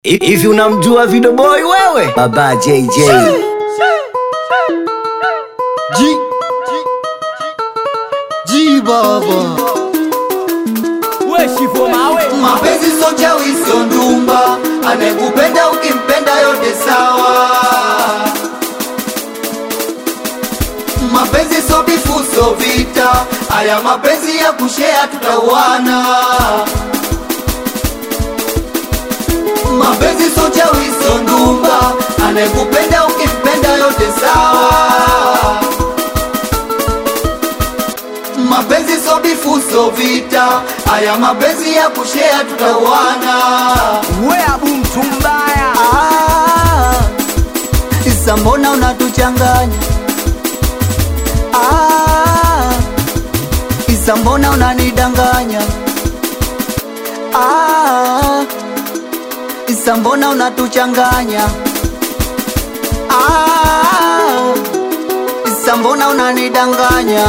Hivi unamjua Video Boy wewe? Baba JJ. Ji Ji baba Weshifo mawe mapenzi so chawi sio ndumba anayekupenda ukimpenda yote sawa mapenzi so bifu so vita haya mapenzi ya kushea tutauana mapenzi so chawi sio ndumba anayekupenda ukimpenda yote sawa mapenzi so bifu so vita haya mapenzi ya kushea tutauana we abu mtu mbaya Ah, Isa mbona unatuchanganya ah, Isa mbona unanidanganya ah, Isa mbona unatuchanganya ah, Isa mbona unanidanganya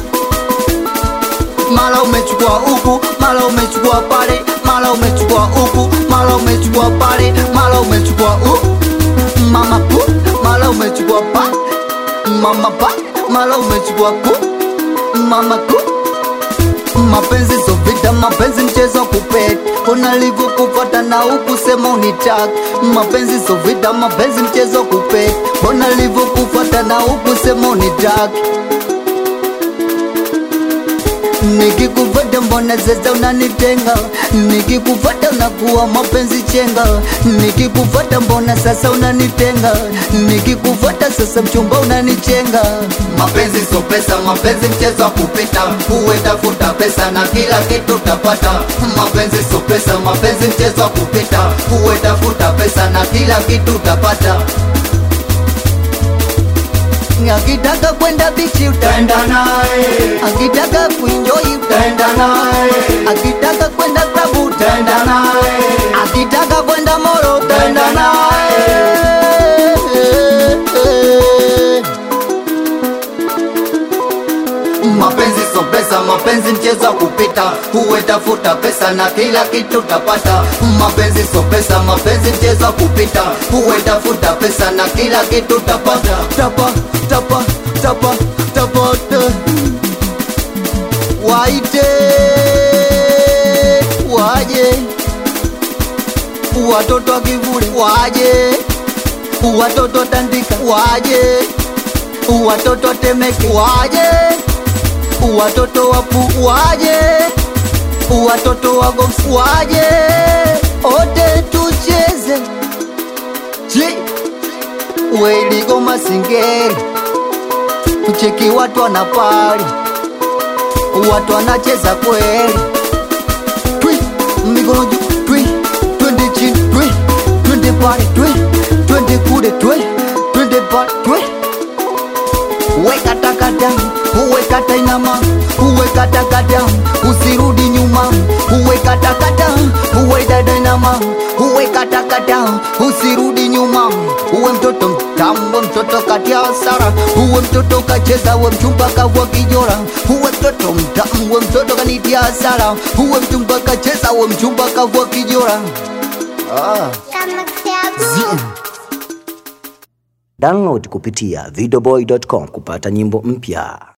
mara umechukua huku, mara umechukua pale, mara umechukua huku, mara umechukua pale, mara umechukua huku, mama pu, mara umechukua pa, mama pa, mara umechukua ku, mama ku. Mapenzi so vita, mapenzi mchezo wa kupet, unalivyokupata na huku sema unitaka. Mapenzi so vita, mapenzi mchezo wa kupet, unalivyokupata na huku sema unitaka nikikufata mbona sasa unanitenga nikikufata unakuwa mapenzi chenga nikikufata mbona sasa unanitenga nikikufata sasa mchumba unanichenga mapenzi so pesa mapenzi mchezo wa kupita uwe tafuta pesa na kila kitu utapata mapenzi so pesa mapenzi mchezo wa kupita uwe tafuta pesa na kila kitu utapata akitaka kwenda bichi utaenda naye, akitaka kuenjoy utaenda naye, akitaka kwenda klabu utaenda naye, akitaka kwenda moro utaenda naye. Mapenzi so pesa, mapenzi mchezo wa kupita, uwe tafuta pesa na kila kitu utapata. Mapenzi so pesa, mapenzi mchezo wa kupita, uwe tafuta pesa na kila kitu utapata. Tapa, tapa, tapa, tapata. Waite waje, watoto wa kivule waje, watoto tandika waje, watoto temeke waje watoto wapu waje, watoto wagoms waje, ote tucheze ji weligo masingeri, ucheki watu wanapali, watu wanacheza kweli, twi mikono juu, twi twende chini, twi twende pale, twi twende kule, twi twende pale, twi weka takata uwe kata inama uwe kata kata usirudi nyuma uwe kata kata uwe dada inama uwe kata kata usirudi nyuma uwe mtoto mtamu uwe mtoto kati ya hasara uwe mtoto kacheza uwe mchumba kavua kijora uwe mtoto mtamu uwe mtoto kanitia hasara uwe mchumba kacheza uwe mchumba kavua kijora ah. Zim. Download kupitia videoboy.com kupata nyimbo mpya.